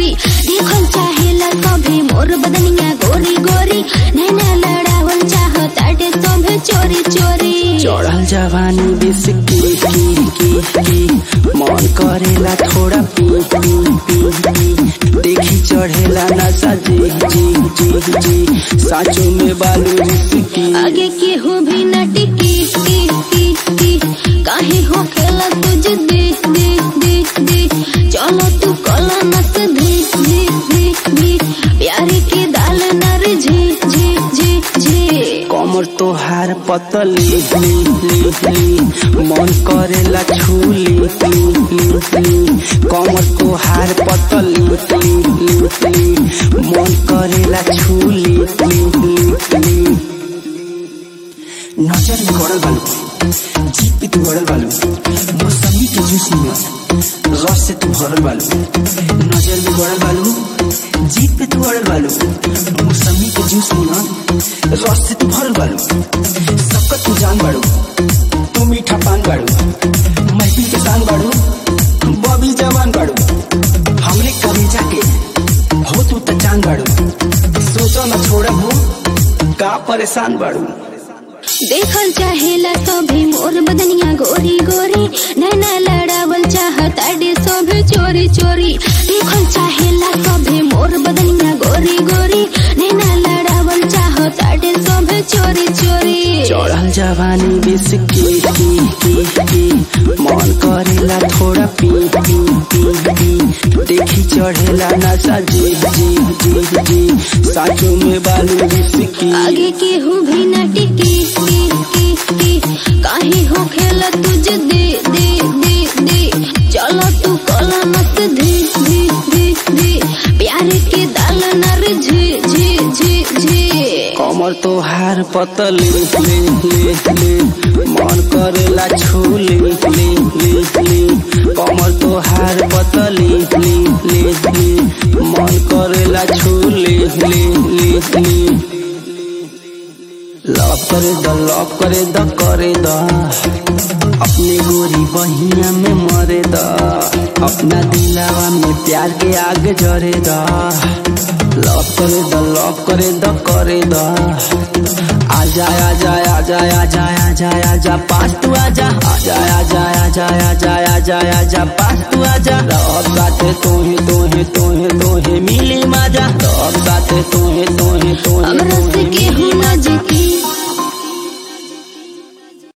चोरी देखल चाहेला सभे मोर बदनिया गोरी गोरी नैना लड़ावल चाहताटे सभे चोरी चोरी चढ़ल जवानी बिस की की की की मन करेला थोड़ा पी पी पी पी देखी चढ़ेला नशा जी जी जी जी साचो में बालू रिसकी आगे केहू भी न टिकी टी टी टी काहे हो खेला तुझ दे दे दे दे चलो तू कला नस धे धे धे धे प्यारे के दाल नर झे झे झे झे कमर तोहार पतली ली ली ली मन करेला छूली ली ली ली कमर तोहार पतली ली ली ली मन करेला छूली ली ली ली नजर में गड़ल बालू जीप पे तू गड़ल बालू मौसमी के जूस में रस से तू भरल बालू नजर में गड़ल बालू जीप पे तू गड़ल बालू मौसमी के जूस में ना रस से तू भरल बालू सबका तू जान बाड़ू तू मीठा पान बाड़ू महफिल के शान बाड़ू बबी जवान बाड़ू हमरे कलेजा के हो तू त जान बाड़ू सोचो न छोड़ा हो का परेशान बाड़ू देखल चाहेला सभे मोर बदनिया गोरी गोरी नैना लड़ावल चाहताटे सभे चोरी चोरी देखल चाहेला सभे मोर बदनिया गोरी गोरी नैना लड़ावल चाहताटे सभे चोरी चोरी चढ़ल जवानी बिस की की की की मन करेला थोड़ा पी पी पी पी देखी चढ़ेला नशा जी जी जी जी साचो में बालू रिसकी आगे केहू भी न टिकी की की की काहे हो खेला तुझ दे दे दे दे चलो तू कला मत धे धे धे धे प्यारे के दाल नर झे झे झे झे कमर तोहार पतली ले ले ले मन करेला छूली ले ले ले कमर तोहार पतली ले ले ले मन करेला छूली ले ले ले लव करे द लव करे द करे द अपने गोरी बहिया में मरे द अपना दिलावा में प्यार के आग जरे द लव करे द लव करे द करे द आजा आजा आजा आजा आजा आजा पास तू आजा आजा आजा आजा आजा आजा आजा पास तू आजा रब साथे तोहे तोहे तोहे तोहे मिली माजा रब साथे तोहे तोहे तोहे हमरा से तोहे केहू मिली न माजा जिकी